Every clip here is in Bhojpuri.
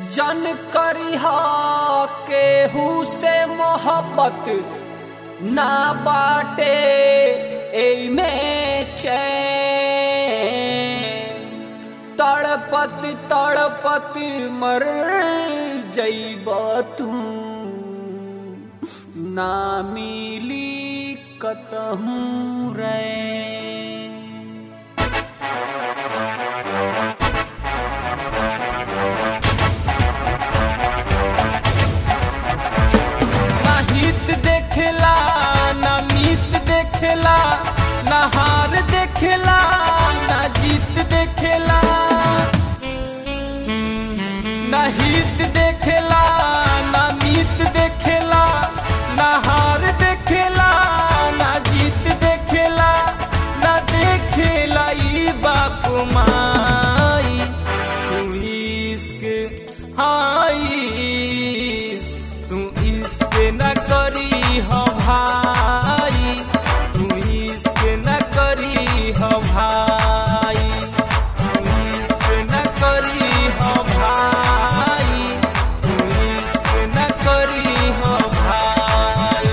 जन करिहा केहू से मोहब्बत ना बाटे एमे चैन तड़पत तड़पत मर जइब तू ना मिली कतहूँ रे ना हित देखेला ना मीत देखेला ना हार देखेला ना जीत देखेला ना हित देखेला ना मीत देखेला ना हार देखेला ना जीत देखेला ना देखेला ई बाप माई तू इश्क हाई तू इश्क न करी हो भाई तू इश्क न करी हो भाई तू इश्क न करी हो भाई तू इश्क न करी हो भाई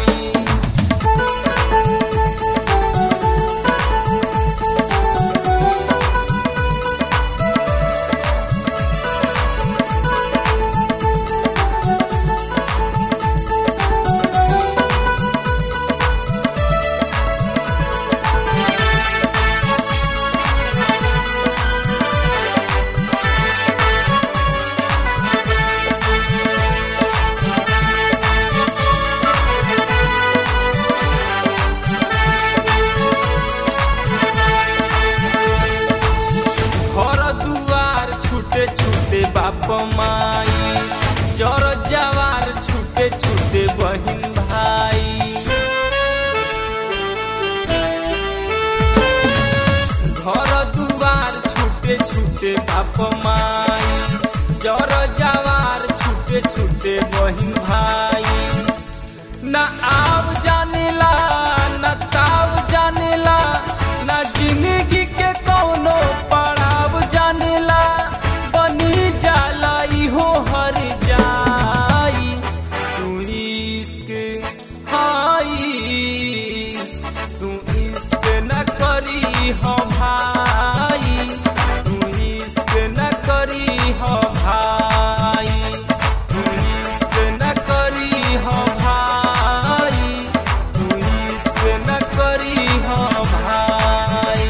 घर दुआर छूटे छूटे बाप माई जर जवार छूटे छूटे बहिन भाई घर दुआर छूटे छूटे बाप माई जर जवार छूटे छूटे बहिन भाई न आव जानेला न ताव जानेला न जिंदगी के कौनो पड़ाव जानेला बनी जाला इहो हर जाई तू इश्क हाई तू इश्क न करी हो भाई तू इश्क न करी हो भाई तू इश्क न करी हो भाई तू इश्क न करी हो भाई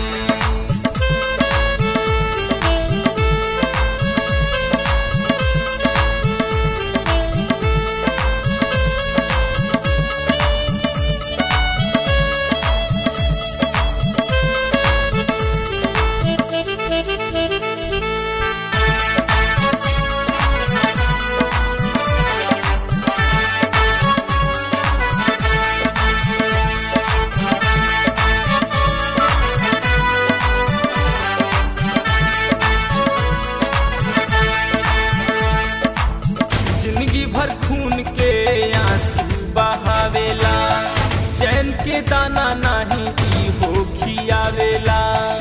जिंदगी भर खून के आंसू बहावेला चैन के दाना नाही ई हो खियावेला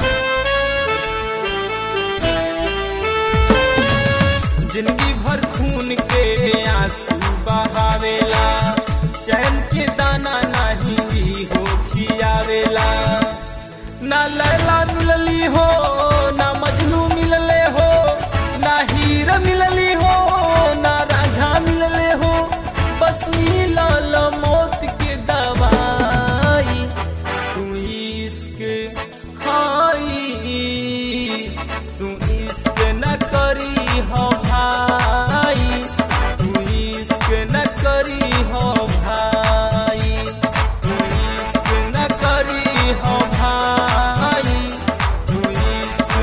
जिंदगी भर खून के आंसू बहावेला चैन के दाना नाही ई हो खियावेला ना लैला मिलली हो ना मजनू मिलले हो ना हीर मिलली हो ना राझा मिलले हो बस मिलल मौत के दवाई तू इश्क हाई तू इश्क न करी हो भाई तू इश्क न करी हो भाई तू इश्क न करी हो भाई तू इश्क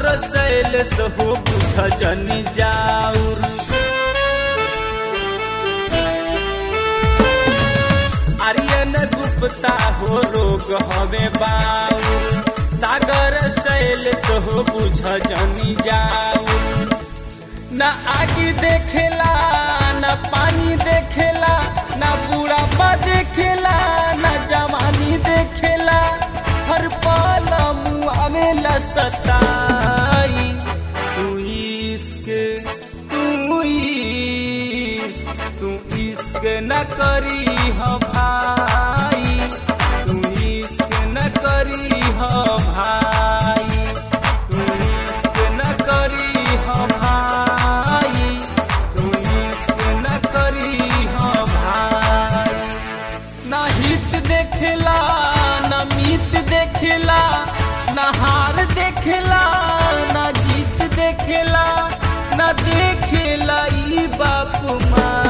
सैल हो बुझ जनी जाऊर आर्यन गुप्ता हो रोग हवे बाउर सागर सैल हो बुझ जनी जाऊर न आगी देखेला न पानी देखेला न बुढ़ापा देखेला न जवानी देखेला हर पल मुआवेला सताई तू इश्क तू इश्क तू इश्क न करी हो भाई तू इश्क न करी हो भाई तू इश्क न करी हो भाई तू इश्क न करी हो भाई ना हित देखेला ना मीत देखेला ना हार देखेला ना जीत देखेला ना देखेला ई बाप माँ